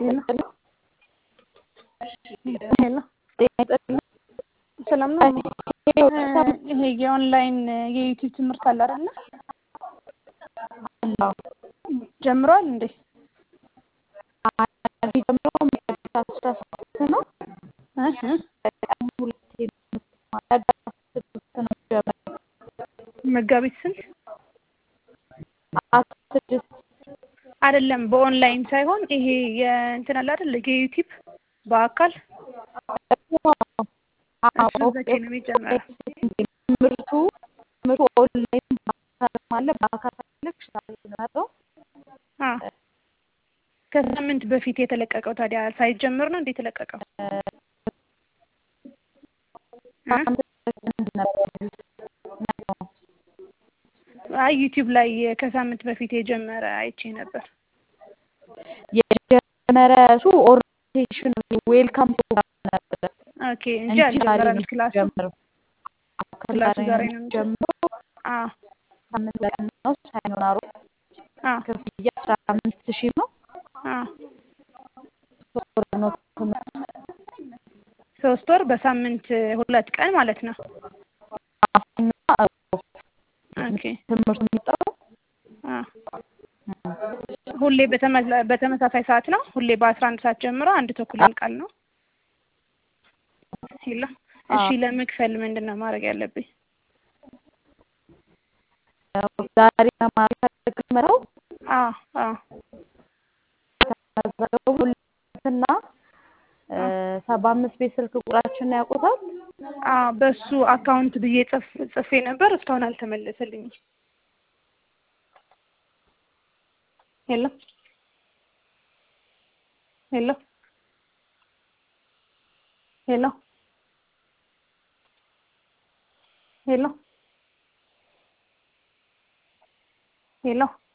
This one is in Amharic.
ሄሎ ሄሎ ሰላም ነው። ይሄ የኦንላይን የዩቲዩብ ትምህርት አለ አይደለ? ጀምሯል እንዴ? ነው መጋቢት ስንት ስድስት አይደለም፣ በኦንላይን ሳይሆን ይሄ የእንትን አለ አይደል? የዩቲዩብ በአካል እሱ መቼ ነው የሚጀመረው? ትምህርቱ ትምህርቱ ኦንላይን በአካልም አለ። በአካል ፈለግሽ ነው አ ከሳምንት በፊት የተለቀቀው ታዲያ ሳይጀምር ነው እንዴ የተለቀቀው? አይ ዩቲዩብ ላይ ከሳምንት በፊት የጀመረ አይቼ ነበር። የጀመረ እሱ ኦሪንቴሽን ዌልካም ፕሮግራም ነበረ ኦኬ እንጂ አልጀመረም ክላሱ። ጀምረው ክላሱ ዛሬ ነው ጀምሮ አ ሳምንት ቀን ነው ሰኞ እና ዓርብ አ ክፍያ አስራ አምስት ሺህ ነው። አ ሶስት ወር ነው ትምህርቱ። ሶስት ወር በሳምንት ሁለት ቀን ማለት ነው። ሰኞና ዓርብ ኦኬ ትምህርቱ የሚጠራው አ ሁሌ በተመላ- በተመሳሳይ ሰዓት ነው። ሁሌ በአስራ አንድ ሰዓት ጀምሮ አንድ ተኩል ያልቃል ነው። ሄሎ እሺ፣ ለመክፈል ምንድን ነው ማድረግ ያለብኝ? ዛሬ መማር ከጀመረው አ አ ተመዘገቡ ሁለትና ሰባ አምስት ቤት ስልክ ቁጥራችንን ያውቁታል። አ በሱ አካውንት ብዬ ጽፍ ጽፌ ነበር እስካሁን አልተመለሰልኝም። ሄሎ ሄሎ ሄሎ ሄሎ ሄሎ